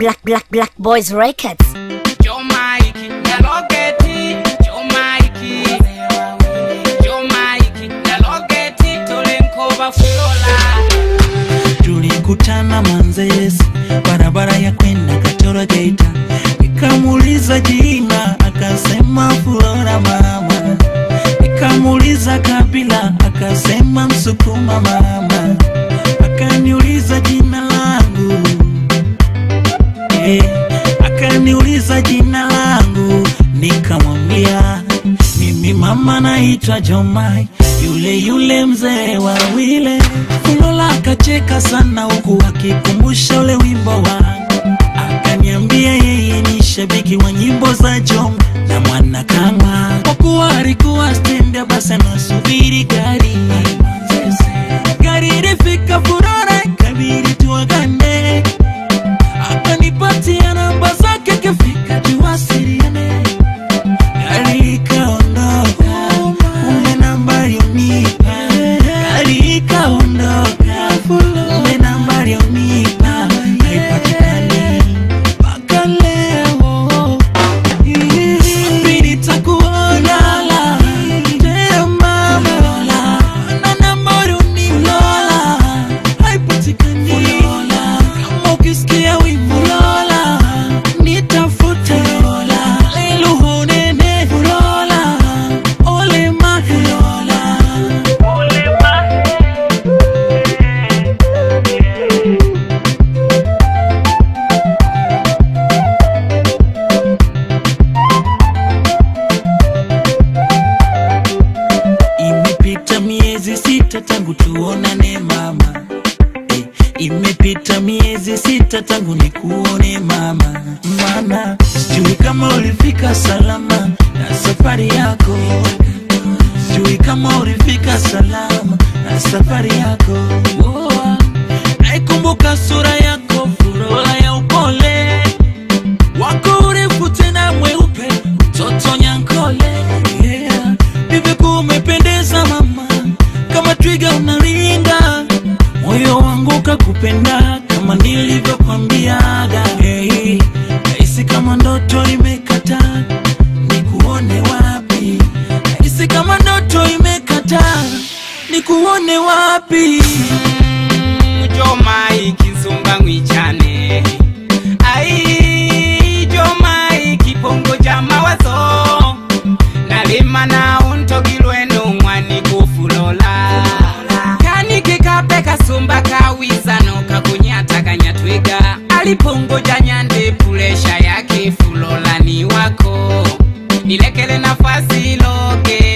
Black Black Black Boys Records. Jomaiki, Nyalogeti, Jomaiki, Jomaiki, Nyalogeti, Tolenkova Fulola. tulikutana Manzese, barabara ya kwenda Katoro Geita, nikamuuliza jina akasema Flora mama, nikamuuliza kabila akasema Msukuma mama, akaniuliza jina langu eh, akaniuliza jina langu nikamwambia mimi mama naitwa Jomai, yule yule mzee wa wile. Fulola akacheka sana huku akikumbusha ule wimbo wangu, akaniambia yeye ni shabiki wa nyimbo za Jom na mwana kama kwa kuwa alikuwa stendi, basi anasubiri gari gari ilifika Furora, ikabidi tuagane akanipatia namba zake, kafika tuwasiliane. Gari ikaondoka, kumbe namba aliyonipa. Gari ikaondoka, kumbe namba aliyonipa haipatikani mpaka leo. Wapi nitakuona? Tena mama, na namba aliyonipa haipatikani. Kama ukisikia wimbo Lola, nitafute Lola. Leluho nene Lola, ole mahe Lola. Imepita miezi sita tangu tuonane mama eh, imepita miezi sita tangu nikuone mama, mana sijui kama ulifika salama na safari yako, sijui kama ulifika salama na safari yako. Oh, naikumbuka sura yako, furola ya upole wako urefu tena mweupe, mtoto nyankole yeah. Hivyo umependeza mama, kama twiga unaringa, moyo wangu kakupenda kama nilivyokwambiaga. Hey, nahisi kama ndoto imekata, nikuone wapi? Nahisi kama ndoto imekata, nikuone wapi? Jomaiki, Nsumba Ngwichane. Ai, Jomaiki, Pongo ja mawazo. Nalima na untogilwe numwani kufulola. Kanike kape kasumba kawiza no kakunyata kanyatwiga. Alipongoja nyande pulesha yake fulola ni wako. Nilekele nafasi loge